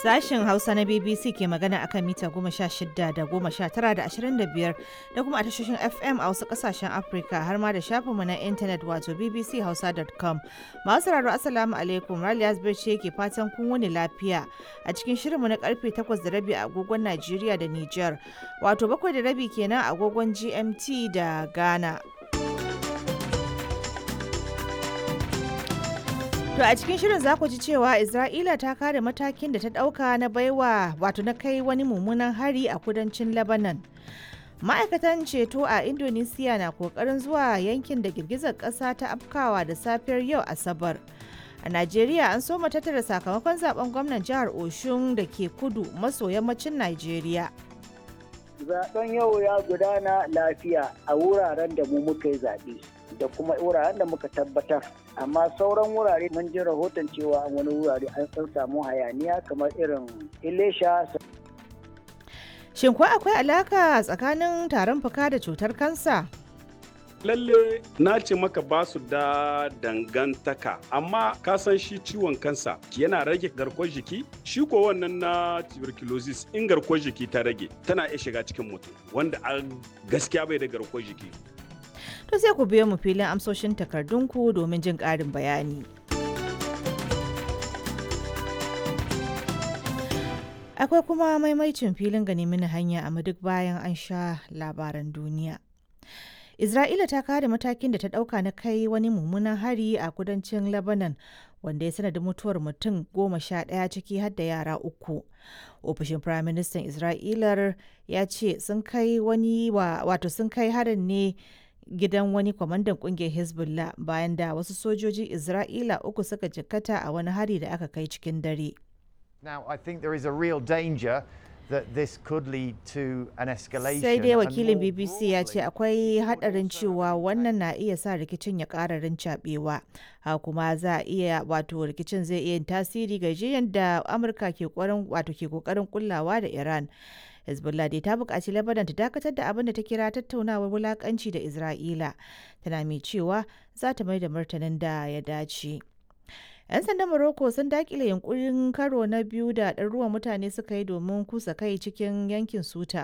Sashen Hausa na BBC ke magana akan mita goma sha shida da goma sha tara da ashirin da biyar da kuma a tashoshin FM a wasu kasashen Afirka har ma da shafinmu na intanet wato bbchausa.com. Masu sauraro Assalamu alaikum Raliya ce ke fatan kun wani lafiya a cikin shirinmu na karfe takwas da rabi a agogon Najeriya da Nijar wato bakwai da rabi kenan a agogon GMT da Ghana. To a cikin shirin za ku ji cewa Isra'ila ta kare matakin da ta ɗauka na baiwa wato na kai wani mummunan hari a kudancin Lebanon. Ma'aikatan ceto a Indonesia na kokarin zuwa yankin da girgizar ƙasa ta afkawa da safiyar yau Asabar. A Najeriya an soma tattara sakamakon zaben gwamnan jihar Oshun da ke kudu maso yammacin Najeriya. Zaben yau ya gudana lafiya a wuraren da mu muka yi zaɓe. da kuma wuraren da muka tabbatar amma sauran wurare mun ji rahoton cewa wani wurare an san samu hayaniya kamar irin ilesha shin ko akwai alaka tsakanin tarin fuka da cutar kansa lalle na ce maka ba su da dangantaka amma ka san shi ciwon kansa yana rage garkuwar jiki shi ko wannan na tuberculosis in garkuwar jiki ta rage tana iya shiga cikin mutum wanda a gaskiya bai da garkuwar jiki to sai ku biyo mu filin amsoshin takardunku domin jin ƙarin bayani. Akwai kuma maimaicin filin gani mini hanya a duk bayan an sha labaran duniya. Isra'ila ta kare matakin da ta ɗauka na kai wani mummunan hari a kudancin Lebanon wanda ya sanadin mutuwar mutum goma sha ɗaya ciki har da yara uku. Ofishin Firaministan Isra'ilar ya ce sun kai wani wato sun kai harin ne gidan wani kwamandan kungiyar hezbollah bayan da wasu sojojin isra'ila uku suka jikkata a wani hari da aka kai cikin dare Now, I think there is a real danger that this could lead to an escalation. sai dai wakilin bbc ya ce akwai hadarin cewa wannan na iya sa rikicin ya ƙara rincaɓewa ha kuma za a iya wato rikicin zai iya yin tasiri ga jiyan da amurka ke wato ke kokarin kullawa da iran hezbollah dai ta buƙaci lebanon ta dakatar da abin da ta kira tattaunawar wulaƙanci da isra'ila tana mai cewa za ta mai da martanin da ya dace 'yan sandan morocco sun dakile yunkurin karo na biyu da ɗaruruwan mutane suka yi domin kusa kai cikin yankin suta